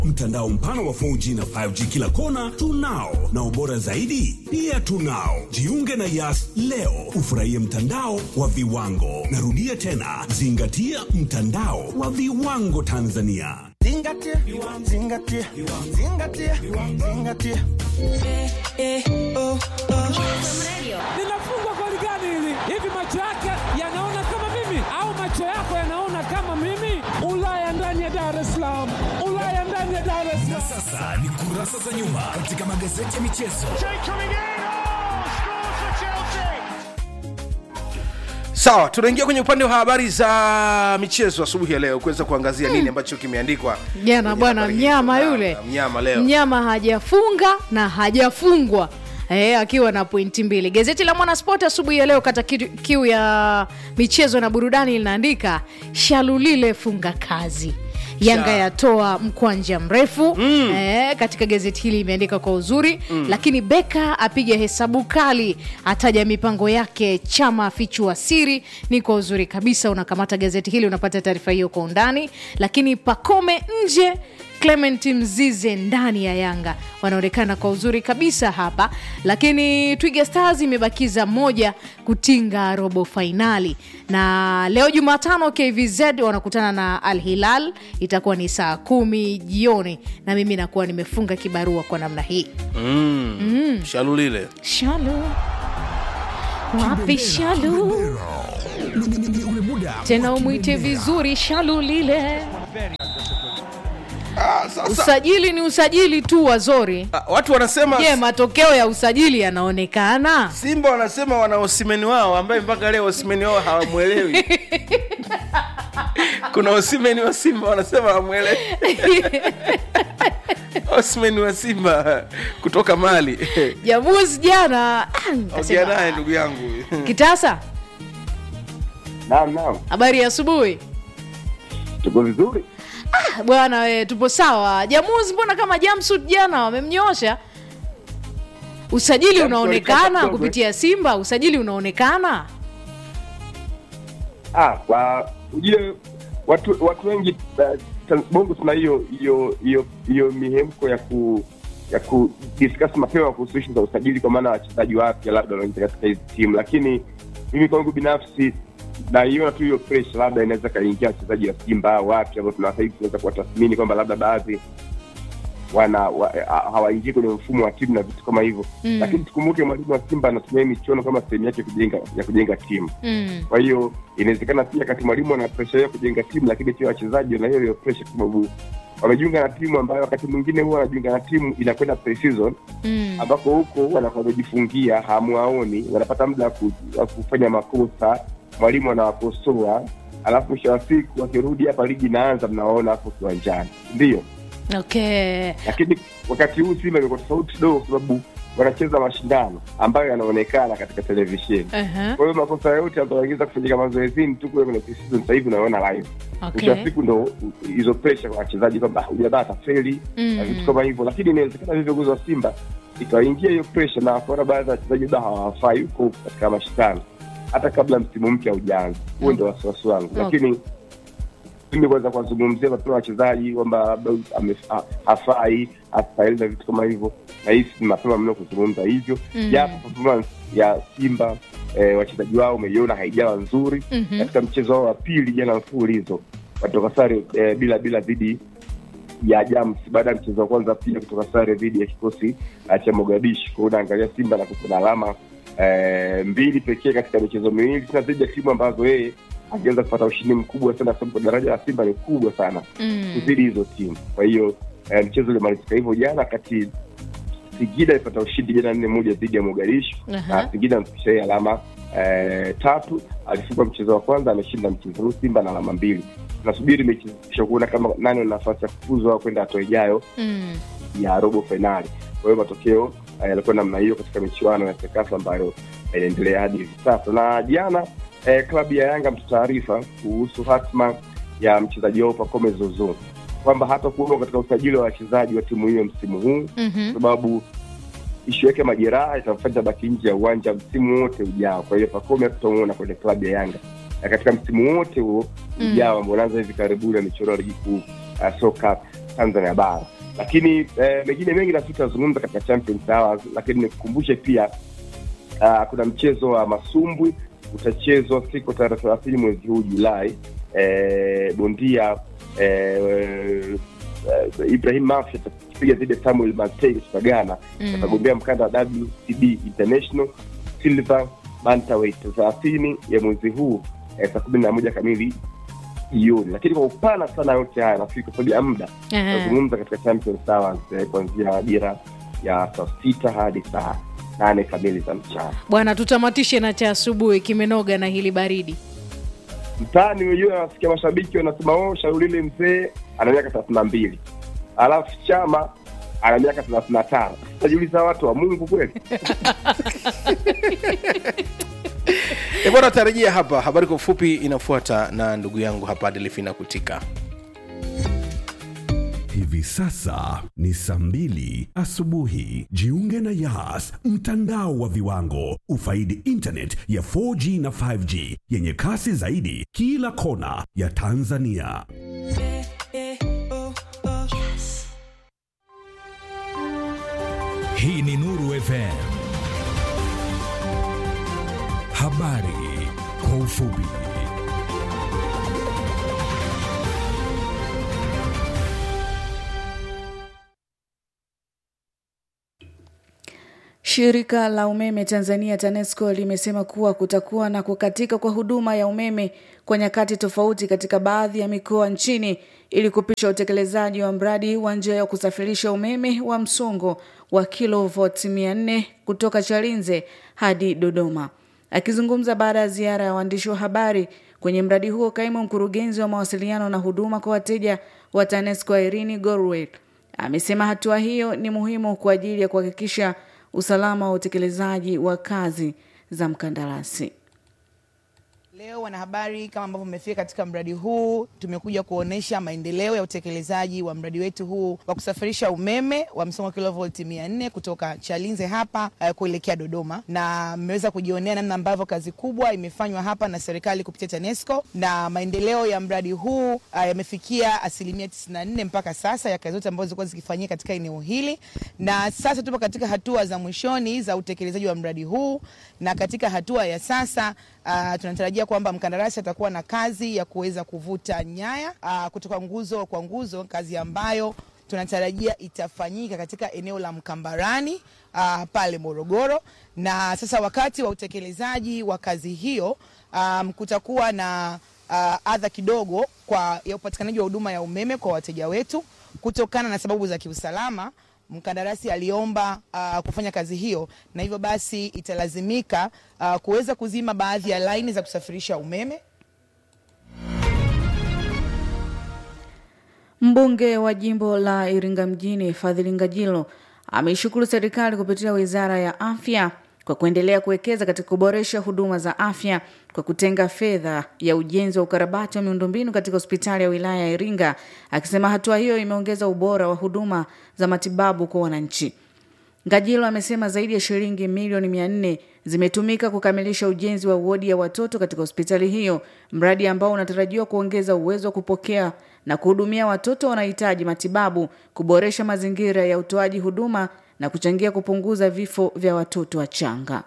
Mtandao mpana wa 4G na 5G kila kona tunao, na ubora zaidi pia tunao. Jiunge na Yas leo ufurahie mtandao wa viwango. Narudia tena, zingatia mtandao wa viwango Tanzania. Zingatia, zingatia, zingatia, zingatia. linafungwa goli gani hili? Hivi macho yake yanaona kama mimi au macho yako yanaona kama mimi? Ulaya ndani ya Dar es Salaam, Ulaya ndani ya Dar es Salaam. Sasa ni kurasa za nyuma katika magazeti ya michezo. Sawa, tunaingia kwenye upande wa habari za michezo asubuhi ya leo kuweza kuangazia nini ambacho kimeandikwa jana kwenye bwana habari hizo. mnyama Na- yule na mnyama leo mnyama hajafunga na hajafungwa E, akiwa na pointi mbili gazeti la mwanaspoti asubuhi ya leo kata kiu, kiu ya michezo na burudani linaandika shalulile funga kazi yanga Sha. yatoa mkwanja mrefu mm. e, katika gazeti hili imeandika kwa uzuri mm. lakini beka apiga hesabu kali ataja mipango yake chama afichua siri ni kwa uzuri kabisa unakamata gazeti hili unapata taarifa hiyo kwa undani lakini pakome nje clement mzize ndani ya yanga wanaonekana kwa uzuri kabisa hapa lakini twiga stars imebakiza moja kutinga robo fainali na leo jumatano kvz wanakutana na al hilal itakuwa ni saa kumi jioni na mimi nakuwa nimefunga kibarua kwa namna hii shalulile shalu wapi shalu Ni- ni- ni ule muda tena wa umwite kibendera. vizuri shalu lile usajili ni usajili tu wazori Ah, watu wanasema je matokeo ya usajili yanaonekana simba wanasema wana osimeni wao ambaye mpaka leo osimeni wao hawamwelewi kuna osimeni wa simba wanasema hawamwelewi osimeni wa simba kutoka mali jamuzi jana ah, ongea nikasema, naye ndugu yangu kitasa Naam, naam, habari ya asubuhi tuko vizuri. Ah, bwana we tupo sawa jamuzi mbona kama jamsud jana wamemnyosha usajili Jamsud unaonekana alikata kupitia simba usajili unaonekana Ah, kwa ujue watu watu wengi uh, Tan- Bongo tuna hiyo hiyo hiyo hiyo mihemko ya ku ya ku discuss mapema kuhusu issue za usajili, kwa maana wachezaji wapya labda wanaingia katika hizi timu, lakini mimi kwangu binafsi naiona tu hiyo pressure, labda inaweza kaingia wachezaji wa Simba wapya ambao tunawasa hivi tunaweza kuwatathmini kwamba labda baadhi wana wa, ha- hawaingii kwenye mfumo wa timu na vitu kama hivyo Mm. lakini tukumbuke mwalimu wa Simba anatumia hii michuano kama sehemu yake ya kujenga ya kujenga timu mm. kwa hiyo inawezekana pia kati mwalimu ana presha hiyo ya kujenga timu lakini pia wachezaji wana hiyo hiyo presha kwa sababu wamejiunga na timu ambayo wakati mwingine huwa wanajiunga na timu inakwenda pre-season Mm. ambako huko wanakuwa wamejifungia hamwaoni wanapata muda wa ku- wa kufanya makosa mwalimu anawakosoa alafu mwisho wa siku wakirudi hapa ligi inaanza mnawaona hapo kiwanjani ndio okay lakini wakati huu simba imekuwa tofauti kidogo kwa sababu wanacheza mashindano ambayo yanaonekana katika televisheni uh-huh. kwa hiyo makosa yote ambayo yanaweza kufanyika mazoezini tu kule kwenye pre-season sasa hivi unaona live mwisho wa okay siku ndo hizo pressure kwa wachezaji kwamba hujadaa atafeli na vitu mm. kama hivyo lakini inawezekana vile viongozi wa simba ikawaingia hiyo pressure na wakaona baadhi ya wachezaji labda hawafai huko katika mashindano hata kabla msimu mpya haujaanza huo ndo wasiwasi wangu Okay. lakini mimi kwanza kuwazungumzia mapema wachezaji kwamba labda ame- ha- hafai hastahili na vitu kama hivyo nahisi ni mapema mno kuzungumza hivyo Mm. japo performance ya simba eh, wachezaji wao umeiona haijawa nzuri Mhm. katika mchezo wao wa pili jana mfululizo watoka sare eh, bila bila dhidi ya Jams baada ya mchezo wa kwanza pia kutoka sare dhidi ya kikosi uh, cha Mogadishu. Kwa hiyo unaangalia Simba na kuna alama eh, mbili pekee katika michezo miwili tena dhidi ya timu ambazo yeye angeweza kupata ushindi mkubwa sana, kwa sababu daraja la Simba ni kubwa sana Mm. kuzidi hizo timu. Kwa hiyo eh, mchezo ulimalizika hivyo jana, kati Singida ilipata ushindi jana nne moja dhidi ya Mogadishu Aha. na Singida amefikisha yeye alama eh, tatu. Alifunga mchezo wa kwanza, ameshinda mchezo huu Simba na alama mbili. Tunasubiri mechi kisha kuona kama nani ana nafasi ya kufuzwa au kwenda hatua ijayo Mm. ya robo fainali. Kwa hiyo matokeo eh, yalikuwa namna hiyo katika michuano ya Sekafa ambayo inaendelea hadi hivi sasa. Na jana eh, klabu ya Yanga mtutaarifa kuhusu hatma ya mchezaji wao Pacome Zozo kwamba hata kuwepo katika usajili wa wachezaji wa timu hiyo msimu huu Mhm. kwa sababu ishu yake majeraha itamfanya baki nje ya uwanja msimu wote ujao. Kwa hiyo Pacome hatutamuona kwenye klabu ya Yanga na katika msimu wote huo Mm. ujao ambao unaanza hivi karibuni wa michuano ya ligi kuu uh, soka Tanzania bara. Lakini eh, mengine mengi nafikiri tutazungumza katika Champions Hours, lakini nikukumbushe pia uh, kuna mchezo wa masumbwi utachezwa siku tarehe thelathini mwezi huu Julai. Eh, bondia eh, eh, Ibrahim Mafi atakipiga dhidi ya Samuel Matei kutoka Ghana Mm. atagombea mkanda wa WCB International Silver Bantamweight thelathini ya mwezi huu eh, saa kumi na moja kamili jioni. Lakini kwa upana sana yote haya nafikiri kwa sababu ya muda Ehe. nazungumza katika Champions Hours eh, kuanzia majira ya saa sita hadi saa nane kamili za mchana. bwana tutamatishe na cha asubuhi kimenoga na hili baridi Mtaani wenyewe wanasikia mashabiki wanasema oh, Shaulile mzee ana miaka thelathini na mbili alafu Chama ana miaka thelathini na tano Najiuliza watu wa Mungu kweli? E bwana, tarejea hapa. Habari kwa ufupi inafuata na ndugu yangu hapa Delfina Kutika. Hivi sasa ni saa mbili asubuhi. Jiunge na Yas, mtandao wa viwango. Ufaidi internet ya 4G na 5G yenye kasi zaidi kila kona ya Tanzania. Hii ni Nuru FM. Habari kwa ufupi. Shirika la umeme Tanzania TANESCO limesema kuwa kutakuwa na kukatika kwa huduma ya umeme kwa nyakati tofauti katika baadhi ya mikoa nchini ili kupisha utekelezaji wa mradi wa njia ya kusafirisha umeme wa msongo wa kilovoti 400 kutoka Chalinze hadi Dodoma. Akizungumza baada ya ziara ya waandishi wa habari kwenye mradi huo, kaimu mkurugenzi wa mawasiliano na huduma kwa wateja wa TANESCO Irene Gorwell amesema hatua hiyo ni muhimu kwa ajili ya kuhakikisha usalama wa utekelezaji wa kazi za mkandarasi. Leo wanahabari, kama ambavyo mmefika katika mradi huu, tumekuja kuonesha maendeleo ya utekelezaji wa mradi wetu huu wa kusafirisha umeme wa msongo wa kilovolti 400 kutoka Chalinze hapa uh, kuelekea Dodoma, na mmeweza kujionea namna ambavyo kazi kubwa imefanywa hapa na serikali kupitia TANESCO, na maendeleo ya mradi huu uh, yamefikia asilimia 94 mpaka sasa ya kazi zote ambazo zilikuwa zikifanyika katika eneo hili, na sasa tupo katika hatua za mwishoni za utekelezaji wa mradi huu, na katika hatua ya sasa uh, tunatarajia kwamba mkandarasi atakuwa na kazi ya kuweza kuvuta nyaya uh, kutoka nguzo kwa nguzo, kazi ambayo tunatarajia itafanyika katika eneo la Mkambarani uh, pale Morogoro. Na sasa wakati wa utekelezaji wa kazi hiyo um, kutakuwa na uh, adha kidogo kwa ya upatikanaji wa huduma ya umeme kwa wateja wetu kutokana na sababu za kiusalama mkandarasi aliomba uh, kufanya kazi hiyo na hivyo basi italazimika uh, kuweza kuzima baadhi ya laini za kusafirisha umeme. Mbunge wa jimbo la Iringa mjini Fadhili Ngajilo ameishukuru serikali kupitia wizara ya afya kwa kuendelea kuwekeza katika kuboresha huduma za afya kwa kutenga fedha ya ujenzi wa ukarabati wa miundombinu katika hospitali ya wilaya ya Iringa, akisema hatua hiyo imeongeza ubora wa huduma za matibabu kwa wananchi. Ngajilo amesema zaidi ya shilingi milioni mia nne zimetumika kukamilisha ujenzi wa wodi ya watoto katika hospitali hiyo, mradi ambao unatarajiwa kuongeza uwezo wa kupokea na kuhudumia watoto wanaohitaji matibabu, kuboresha mazingira ya utoaji huduma na kuchangia kupunguza vifo vya watoto wachanga.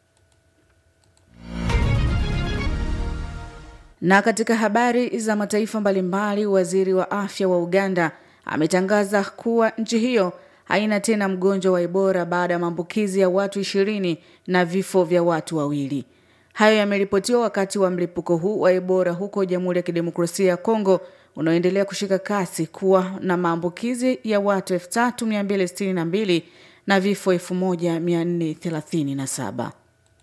Na katika habari za mataifa mbalimbali, waziri wa afya wa Uganda ametangaza kuwa nchi hiyo haina tena mgonjwa wa Ebola baada ya maambukizi ya watu ishirini na vifo vya watu wawili. Hayo yameripotiwa wakati wa mlipuko huu wa Ebola huko Jamhuri ya Kidemokrasia ya Kongo unaoendelea kushika kasi kuwa na maambukizi ya watu 3262 na vifo 1437.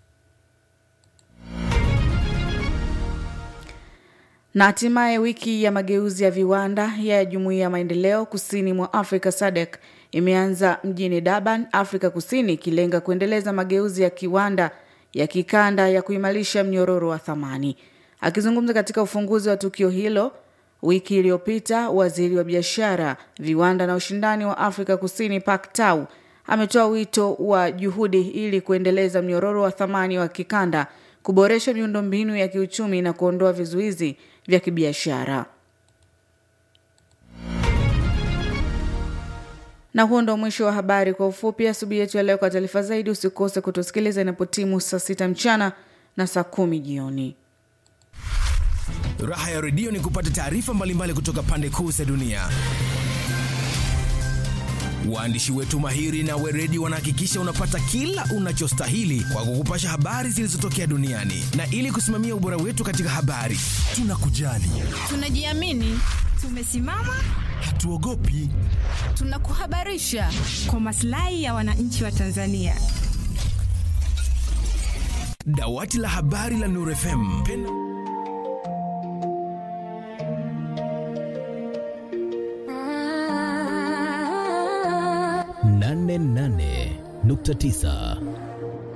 Na hatimaye wiki ya mageuzi ya viwanda ya Jumuiya ya Maendeleo Kusini mwa Afrika SADC imeanza mjini Durban, Afrika Kusini, ikilenga kuendeleza mageuzi ya kiwanda ya kikanda ya kuimarisha mnyororo wa thamani. Akizungumza katika ufunguzi wa tukio hilo wiki iliyopita, waziri wa biashara, viwanda na ushindani wa Afrika Kusini Pak Tau ametoa wito wa juhudi ili kuendeleza mnyororo wa thamani wa kikanda, kuboresha miundombinu ya kiuchumi na kuondoa vizuizi vya kibiashara. Na huo ndo mwisho wa habari kwa ufupi asubuhi yetu ya leo. Kwa taarifa zaidi, usikose kutusikiliza inapotimu saa sita mchana na saa kumi jioni. Raha ya redio ni kupata taarifa mbalimbali kutoka pande kuu za dunia. Waandishi wetu mahiri na weredi wanahakikisha unapata kila unachostahili kwa kukupasha habari zilizotokea duniani, na ili kusimamia ubora wetu katika habari, tunakujali, Tunajiamini, tumesimama, hatuogopi. tunakuhabarisha kwa maslahi ya wananchi wa Tanzania. Dawati la habari la Nuru FM. Penda- nane nane nukta tisa